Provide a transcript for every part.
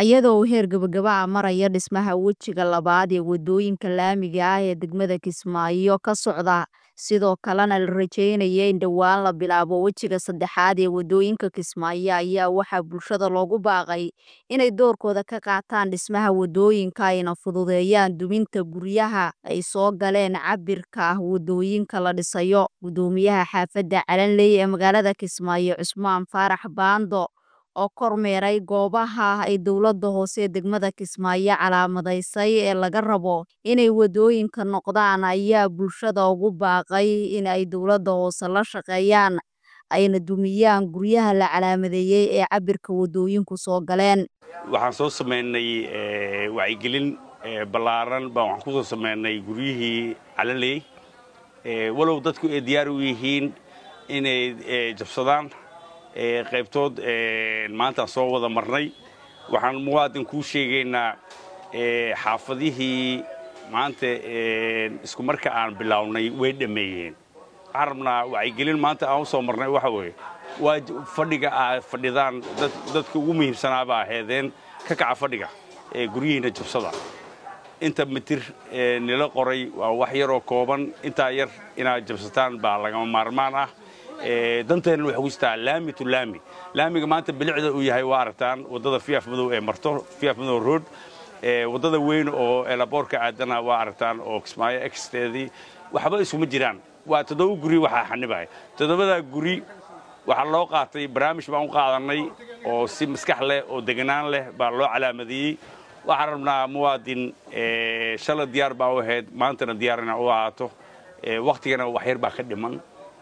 iyadoo uu heer gabagaba ah maraya dhismaha wejiga labaad ee wadooyinka laamiga ah ee degmada Kismaayo ka socda sidoo kalena la rajeynaya in dhowaan la bilaabo wejiga saddexaad ee wadooyinka Kismaayo ayaa waxaa bulshada loogu baaqay inay doorkooda ka qaataan dhismaha wadooyinka ayna fududeeyaan duminta guryaha ay soo galeen cabirka wadooyinka la dhisayo gudoomiyaha xaafadda Calanley ee magaalada Kismaayo Cusmaan Faarax Baando oo kormeeray goobaha ay dowladda hoose ee degmada Kismaayo calaamadaysay ee laga rabo inay wadooyinka noqdaan ayaa bulshada ugu baaqay in ay dowladda hoose la shaqeeyaan ayna dumiyaan guryaha la calaamadeeyay ee cabirka wadooyinku soo galeen waxaan soo sameynay wacyigelin ballaaran baan waxaan ku soo sameynay guryihii Calanley walow dadku ay diyaar u yihiin inay jabsadaan qaybtood maanta soo wada marnay waxaan muwaadin kuu sheegaynaa xaafadihii maanta isku marka aan bilownay way dhammeeyeen waxaan rabnaa wacyigelin maanta aan u soo marnay waxa weeye waa fadhiga aad fadhidaan dadka ugu muhiimsanaaba aheedeen ka kaca fadhiga guryihiina jabsada inta mitir nila qoray waa wax yaroo kooban intaa yar inaad jabsataan baa lagama maarmaan ah danteenna waxay ku jirtaa laami to laami laamiga maanta bilicda uu yahay waa aragtaan waddada fiyaaf madow ee marto fiyaaf madow road waddada weyn oo elaboorka aadana waa aragtaan oo kismaayo exteedii waxba isuma jiraan waa toddoba guri waxaa xanibaya toddobadaa guri waxaa loo qaatay barnaamij baan u qaadannay oo si maskax leh oo deganaan leh baa loo calaamadeeyey waxaan rabnaa muwaadin shala diyaar baa u ahayd maantana diyaar inaa u ahaato wakhtigana wax yar baa ka dhiman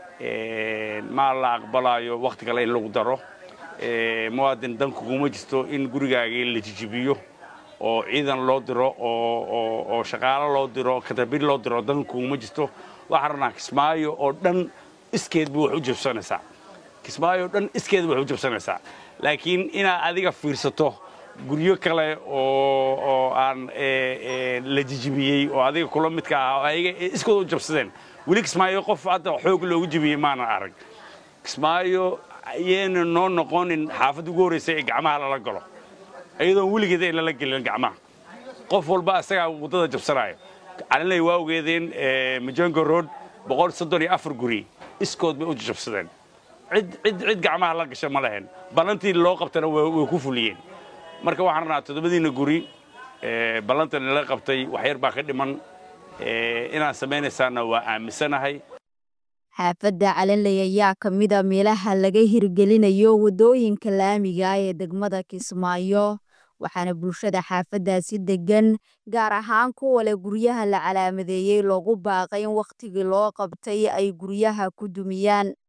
ma la aqbalaayo wakhti kale in lagu daro muwaadin danku kuma jirto in gurigaagii la jijibiyo oo ciidan loo diro oo shaqaalo loo diro katabir loo diro danku kuma jirto waxaan rabnaa kismaayo oo dhan iskeedba wax u jabsanaysaa kismaayo oo dhan iskeedba wax u jabsanaysaa laakiin inaad adiga fiirsato guryo kale oo aan la jijibiyey oo adiga kula midka ah oo ayaga iskooda u jabsadeen weli kismaayo qof hadda xoog loogu jibiyey maanan arag kismaayo ayayna noo noqonin xaafadda ugu horraysa ee gacmaha lala galo iyadoon weligeeda in lala gelin gacmaha qof walba isagaa waddada jabsanaayo calanley waa ogeedeen majongo road boqol soddon iyo afar guri iskood bay u jabsadeen cid cid cid gacmaha la gasha ma lahayn ballantii loo qabtana way ku fuliyeen marka waxaan rabnaa toddobadiina guri ballantan nala qabtay wax yar baa ka dhiman inaad samaynaysaana waa aaminsanahay xaafadda calanley ayaa ka mid a meelaha laga hirgelinayo waddooyinka laamiga ee degmada kismaayo waxaana bulshada xaafaddaasi deggan gaar ahaan kuwa leh guryaha la calaamadeeyey loogu baaqay in wakhtigii loo qabtay ay guryaha ku dumiyaan